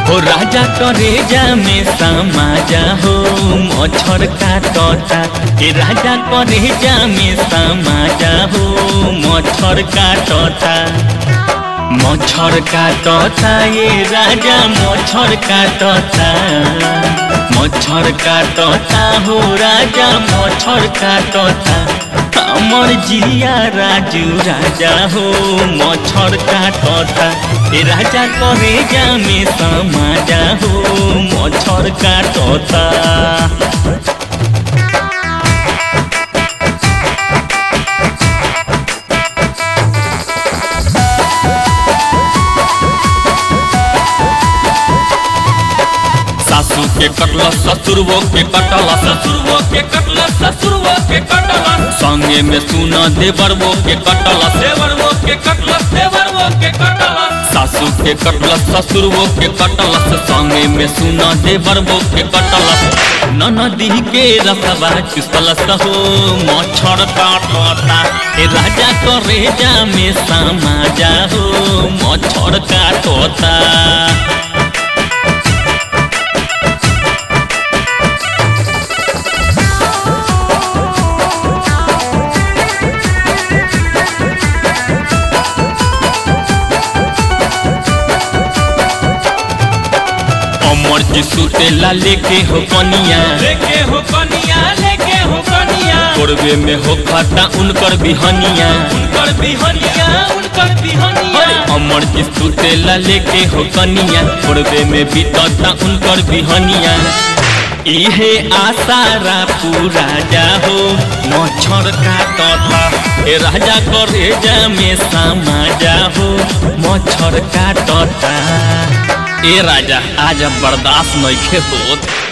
हो राजा करेजा में समाजा हो मच्छर काटता ए राजा करेजा में समाजा हो मच्छर काटता मच्छर काटता ये राजा मच्छर काटता मच्छर काटता हो राजा मच्छर काटता हमर जिया राजू राजा हो मच्छर काटता ए राजा करेजा में समाजा हो मच्छर काटता सासू के कटल ससुरवो के कटल ससुरवो के कटल ससुरवो के कटल संगे में सुन देवरवो के कटल देवरवो के कटल देवरवो के कटल सासू के कटल ससुरवो के कटल संगे में सुन देवरवो के कटल ननदी के रसवा चुसल हो मच्छर काटता ए राजा करेजा में समाजा हो मच्छर काटता अमर जी सुतेला लेके हो कनिया लेके हो कनिया लेके हो कनिया कोरबे में हो खाता उनकर बिहनिया उनकर बिहनिया उनकर बिहनिया अरे अमर जी सुतेला लेके हो कनिया कोरबे में बीतता उनकर बिहनिया इहे आसारा पूरा जा हो मच्छर काटता ए राजा करेजा में समा जा हो मच्छर काटता ए राजा आज अब बर्दाश्त नइखे होत